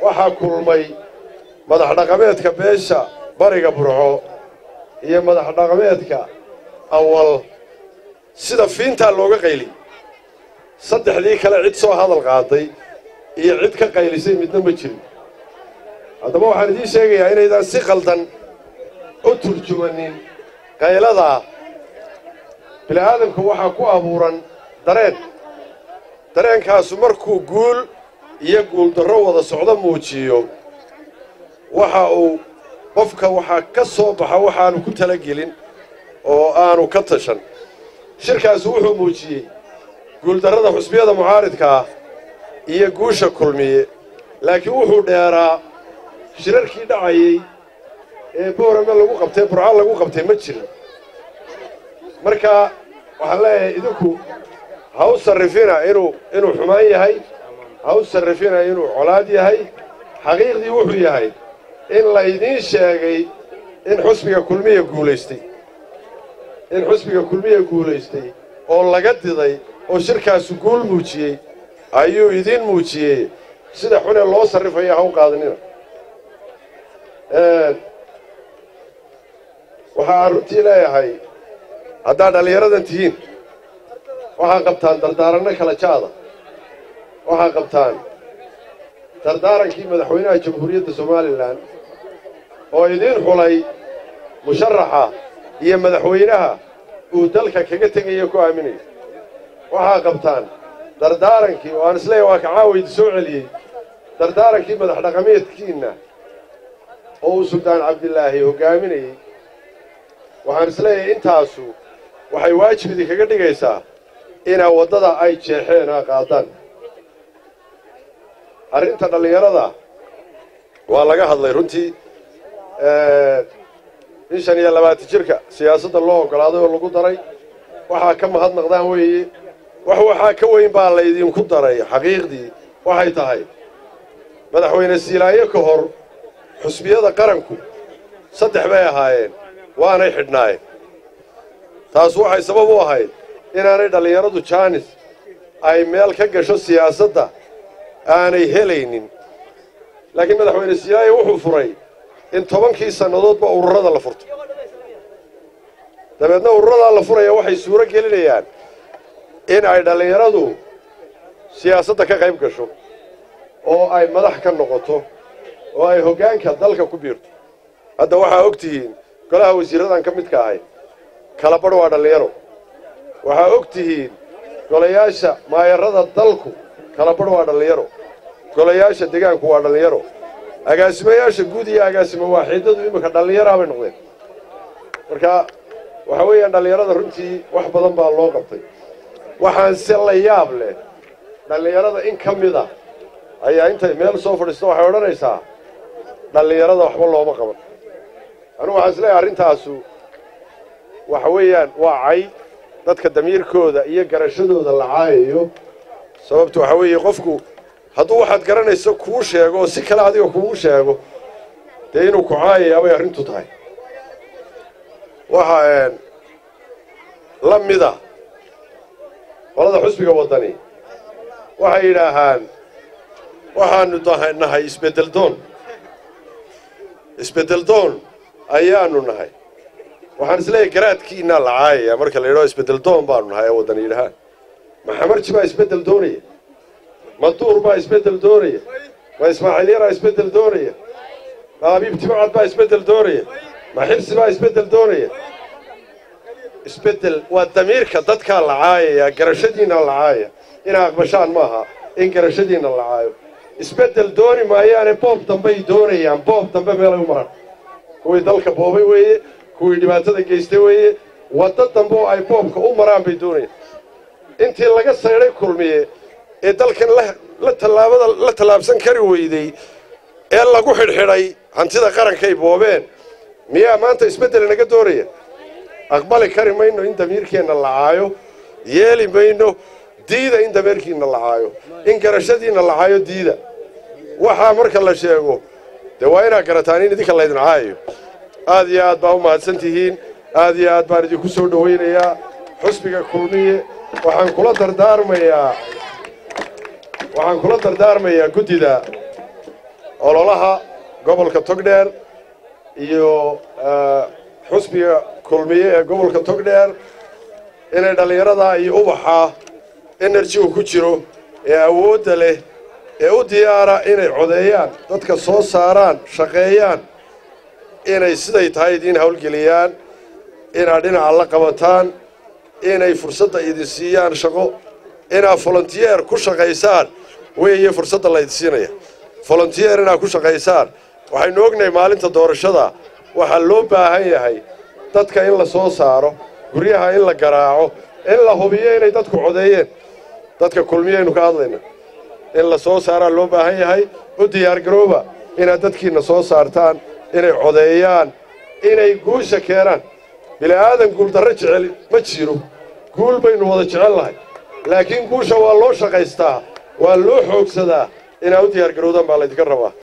waxaa kulmay madax dhaqameedka beesha bariga burco iyo madax dhaqameedka awal sida fiintaa looga qayliy saddexdii kale cid soo hadal qaaday iyo cid ka qaylisay midna ma jirin haddaba waxaan idiin sheegayaa inaydaan si qaldan u turjumanin qayladaa bini'aadamku waxaa ku abuuran dareen dareenkaasu markuu guul iyo guuldarro wada socdo muujiyo waxa uu qofka waxaa ka soo baxa waxaanu ku talagelin oo aanu ka tashan shirkaasu wuxuu muujiyey guuldarrada xusbiyada mucaaridka ah iyo guusha kulmiye laakiin wuxuu dheeraa shirarkii dhacayey ee boorame lagu qabtay burco lagu qabtay ma jirin marka waxaan leeyahay idinku ha u sarrifina inuu inuu xumaan yahay ha u sarrifina inuu colaad yahay xaqiiqdii wuxuu yahay in laydiin sheegay in xusbiga kulmiya guulaystay in xusbiga kulmiya guulaystay oo laga diday oo shirkaasu guul muujiyey ayuu idiin muujiyey sida xune loo sarrifaya ha u qaadanina waxaan runtii leeyahay haddaad dhallinyaradan tihiin waxaa qabtaan dardaaranno kala jaada waxaa qabtaan dardaarankii madaxweynaha jamhuuriyadda somalilan oo idiin xulay musharaxa iyo madaxweynaha uu dalka kaga tegaya ku aaminaya waxaa qabtaan dardaarankii oo aan isleeyahy waa ka caawaydi soo celiyey dardaarankii madax dhaqameedkiinna oo uu suldaan cabdilaahi hoggaaminayey waxaan isleeyahay intaasu waxay waajib idinkaga dhigaysaa inaa waddada ay jeexeen aa qaadaan arrinta dhallinyarada waa laga hadlay runtii in shan iyo labaatan jirka siyaasadda loo oggolaaday oo lagu daray waxaa ka mahadnaqdaan weeye wax waxaa ka weyn baa laydinku daray xaqiiqdii waxay tahay madaxweyne siilaayo ka hor xusbiyada qaranku saddex bay ahaayeen waanay xidhnaayeen taas waxay sabab u ahayd inaanay dhallinyaradu jaanis ay meel ka gasho siyaasadda aanay helaynin laakiin madaxweyne siilaayo wuxuu furay in tobankii sannadoodba ururada la furto dabeedna ururadaa la furaya waxay suuro gelinayaan in ay dhallinyaradu siyaasadda ka qayb gasho oo ay madax ka noqoto oo ay hoggaanka dalka ku biirto hadda waxaa og tihiin golaha wasiirradan ka midka ahay kala badh waa dhallinyaro waxaa og tihiin golayaasha maayarrada dalku kala badh waa dhallinyaro golayaasha degaanku waa dhallinyaro agaasimayaasha guud iyo agaasimo waaxiidadu iminka dhallinyaraha bay noqdeen marka waxa weeyaan dhallinyarada runtii wax badan baa loo qabtay waxaan se la yaab leh dhallinyarada in ka mid a ayaa intay meel soo fadhiisto waxay odhanaysaa dhallinyarada waxba looma qaban anugu waxaan is leeyahay arrintaasu waxa weeyaan waa cay dadka damiirkooda iyo garashadooda la caayayo sababtu waxa weeye qofku hadduu waxaad garanayso kuu sheego oo si kale adiga kugu sheego dee inuu ku caayayaa bay arrintu tahay waxaa la mida qolada xusbiga waddani waxay yidhaahaan waxaanu nahay isbeddel doon isbeddel doon ayaanu nahay waxaan isleeyahay garaadkiinaa la caayaya marka la yidhaho isbeddel doon baanu nahay ee waddani yidhahaan maxamarji baa isbeddel doonaya maduur baa isbeddel doonaya ma ismaaciil yaraa isbeddel doonaya ma abiib timcad baa isbeddel doonaya ma xibsi baa isbeddel doonaya isbeddel waa damiirka dadkaa la caayaya garashadiinna la caayaya inaa aqbashaan maaha in garashadiinna la caayo isbeddel dooni maayaane boob dambey doonayaan boob dambe meelay u maraan kuwii dalka boobay weeye kuwii dhibaatada geystay weeye waddo dambe oo ay boobka u maraan bay doonayaan intii laga saydhay kulmiye ee dalkan la tallaabada la tallaabsan kari weyday ee lagu xidhxidhay hantida qarankay boobeen miyaa maanta isbeddel inaga doonaya aqbali kari mayno in damiirkeenna la caayo yeeli mayno diida in damiirkiinna la caayo in garashadiinna la caayo diida waxaa marka la sheego dee waa inaad garataan in idinka laydin caayayo aad iyo aad baa u mahadsan tihiin aad iyo aad baan idinku soo dhowaynayaa xusbiga kulmiye waxaan kula dardaarmayaa waxaan kula dardaarmayaa guddida ololaha gobolka togdheer iyo xusbiga kulmiye ee gobolka togdheer inay dhallinyarada iyo ubaxa enerjigu ku jiro ee awoodda leh ee u diyaara inay codeeyaan dadka soo saaraan shaqeeyaan inay siday tahay idiin howlgeliyaan inaad dhinaca la qabataan inay fursadda idin siiyaan shaqo inaad volontiyeer ku shaqaysaan weeye fursadda laydin siinaya volontiyeer inaad ku shaqaysaan waxaynu ognahay maalinta doorashada waxaa loo baahan yahay dadka in la soo saaro guryaha in la garaaco in la hubiyo inay dadku codeeyeen dadka kulmiyaynu ka hadlayna in la soo saaraa loo baahan yahay u diyaargarooba inaad dadkiinna soo saartaan inay codeeyaan inay guusha keenaan bila'aadan guuldarro jecel ma jiro guul baynu wada jecel lahay laakiin guusha waa loo shaqaystaa waa loo xoogsadaa inaad u diyaargarowdaan baa laydinka rabaa